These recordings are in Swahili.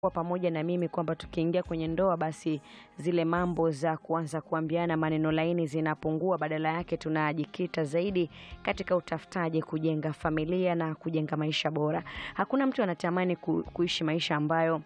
kuwa pamoja na mimi kwamba tukiingia kwenye ndoa basi zile mambo za kuanza kuambiana maneno laini zinapungua, badala yake tunajikita zaidi katika utafutaji, kujenga familia na kujenga maisha bora. Hakuna mtu anatamani ku, kuishi maisha ambayo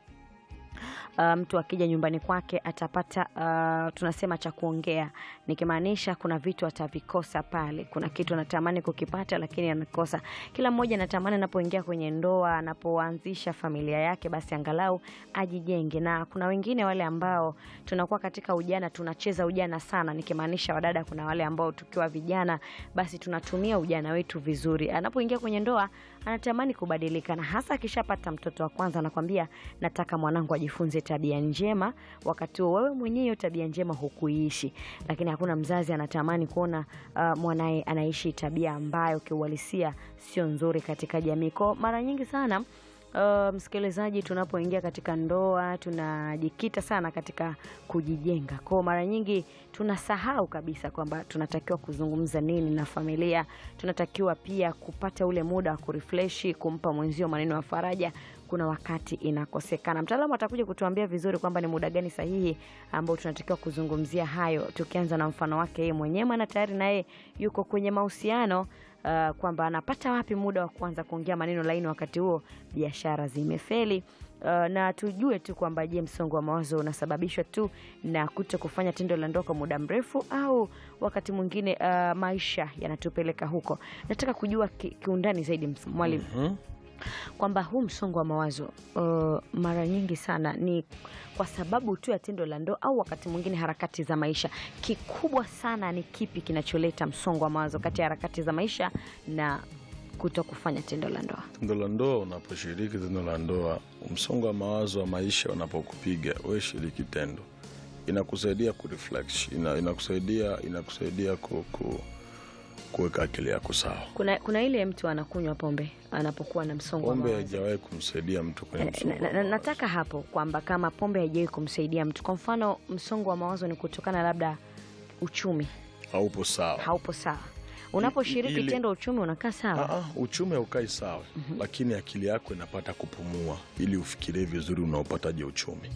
Uh, mtu akija nyumbani kwake atapata uh, tunasema cha kuongea, nikimaanisha kuna vitu atavikosa pale. Kuna kitu anatamani kukipata lakini anakosa. Kila mmoja anatamani anapoingia kwenye ndoa, anapoanzisha familia yake, basi angalau ajijenge. Na kuna wengine wale ambao tunakuwa katika ujana, tunacheza ujana sana, nikimaanisha wadada, kuna wale ambao tukiwa vijana, basi tunatumia ujana wetu vizuri. Anapoingia kwenye ndoa anatamani kubadilika, na hasa akishapata mtoto wa kwanza, anakwambia nataka mwanangu ajifunze tabia njema. Wakati huo wewe mwenyewe hiyo tabia njema hukuishi, lakini hakuna mzazi anatamani kuona uh, mwanaye anaishi tabia ambayo kiuhalisia sio nzuri katika jamii. Kwa mara nyingi sana Uh, msikilizaji, tunapoingia katika ndoa tunajikita sana katika kujijenga. Kwa mara nyingi tunasahau kabisa kwamba tunatakiwa kuzungumza nini na familia. Tunatakiwa pia kupata ule muda wa kurefreshi, kumpa mwenzio maneno ya faraja. Kuna wakati inakosekana. Mtaalamu atakuja kutuambia vizuri kwamba ni muda gani sahihi ambao tunatakiwa kuzungumzia hayo, tukianza na mfano wake yeye mwenyewe, maana tayari naye yuko kwenye mahusiano Uh, kwamba anapata wapi muda wa kuanza kuongea maneno laini wakati huo biashara zimefeli. Uh, na tujue tu kwamba je, msongo wa mawazo unasababishwa tu na kuto kufanya tendo la ndoa kwa muda mrefu au wakati mwingine uh, maisha yanatupeleka huko? Nataka kujua ki, kiundani zaidi mwalimu, Mhm. kwamba huu msongo wa mawazo uh, mara nyingi sana ni kwa sababu tu ya tendo la ndoa au wakati mwingine harakati za maisha. Kikubwa sana ni kipi kinacholeta msongo wa mawazo kati ya harakati za maisha na kuto kufanya tendo la ndoa? Tendo la ndoa, unaposhiriki tendo la ndoa, msongo wa mawazo wa maisha unapokupiga, we shiriki tendo, inakusaidia kureflect, ina, inakusaidia inakusaidia ku, ku, kuweka akili yako sawa. Kuna, kuna ile mtu anakunywa pombe anapokuwa na msongo wa Pombe mawazo. haijawahi kumsaidia mtu kwenye Na- msongo na- wa na- mawazo. nataka hapo kwamba kama pombe haijawahi kumsaidia mtu, kwa mfano msongo wa mawazo ni kutokana labda uchumi haupo sawa. haupo sawa, unaposhiriki ili- tendo uchumi unakaa sawa. Aa, uchumi haukai sawa, lakini akili yako inapata kupumua ili ufikirie vizuri unaopataje uchumi.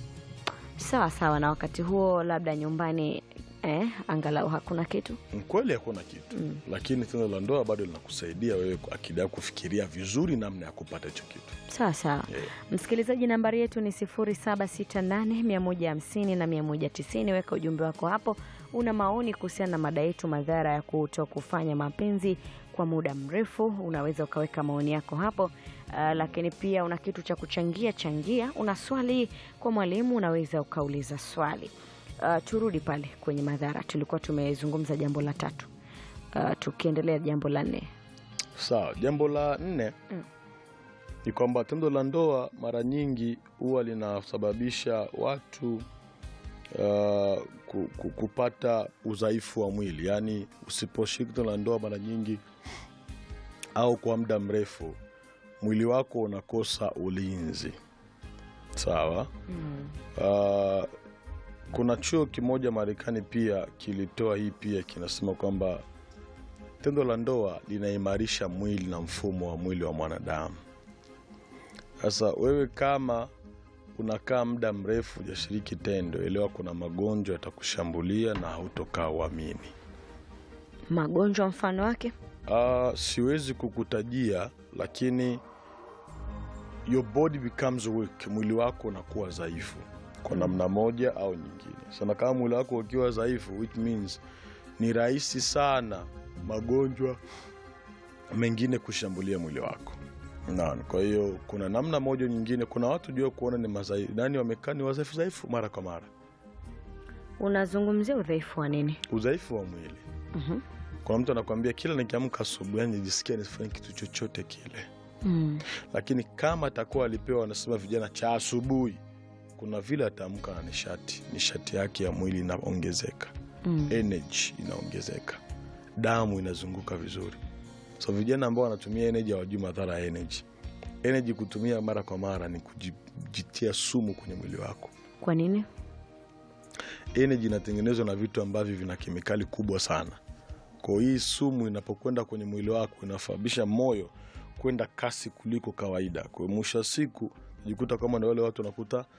sawa sawa, na wakati huo labda nyumbani eh, angalau hakuna kitu Ni Kweli hakuna kitu lakini tendo la ndoa bado linakusaidia wewe akili yako kufikiria vizuri namna ya kupata hicho kitu. sawa sawa. Yeah. Msikilizaji, nambari yetu ni 0768 150 na 190. Weka ujumbe wako hapo, una maoni kuhusiana na mada yetu, madhara ya kuto kufanya mapenzi kwa muda mrefu. Unaweza ukaweka maoni yako hapo. Uh, lakini pia una kitu cha kuchangia changia. Una swali kwa mwalimu, unaweza ukauliza swali. Uh, turudi pale kwenye madhara, tulikuwa tumezungumza jambo la tatu. Uh, tukiendelea jambo la nne. Sawa, jambo la nne Mm. ni kwamba tendo la ndoa mara nyingi huwa linasababisha watu uh, ku- ku- kupata udhaifu wa mwili, yaani usiposhiriki tendo la ndoa mara nyingi au kwa muda mrefu, mwili wako unakosa ulinzi. Sawa. Uh, kuna chuo kimoja Marekani pia kilitoa hii pia kinasema kwamba tendo la ndoa linaimarisha mwili na mfumo wa mwili wa mwanadamu. Sasa wewe kama unakaa muda mrefu hujashiriki tendo, elewa kuna magonjwa yatakushambulia na hautokaa uamini. Magonjwa mfano wake Uh, siwezi kukutajia, lakini your body becomes weak, mwili wako unakuwa dhaifu kwa namna moja au nyingine. Sana kama mwili wako ukiwa dhaifu, which means ni rahisi sana magonjwa mengine kushambulia mwili wako. Naam, kwa hiyo kuna namna moja nyingine, kuna watu jua kuona ni mazai, nani wamekaa ni wadhaifu dhaifu mara kwa mara, unazungumzia udhaifu wa nini? udhaifu wa mwili. Mhm. Kuna mtu anakwambia kila nikiamka asubuhi, yani nijisikia nisifanye kitu chochote kile Mm. lakini kama atakuwa alipewa, wanasema vijana, cha asubuhi, kuna vile ataamka na nishati, nishati yake ya mwili inaongezeka, Mm. energy inaongezeka, damu inazunguka vizuri. So vijana ambao wanatumia energy hawajui madhara ya energy. Energy kutumia mara kwa mara ni kujitia sumu kwenye mwili wako. Kwa nini? Energy inatengenezwa na vitu ambavyo vina kemikali kubwa sana. Kwa hiyo hii sumu inapokwenda kwenye mwili wako inasababisha moyo kwenda kasi kuliko kawaida. Kwa hiyo mwisho wa siku jikuta kama na wale watu wanakuta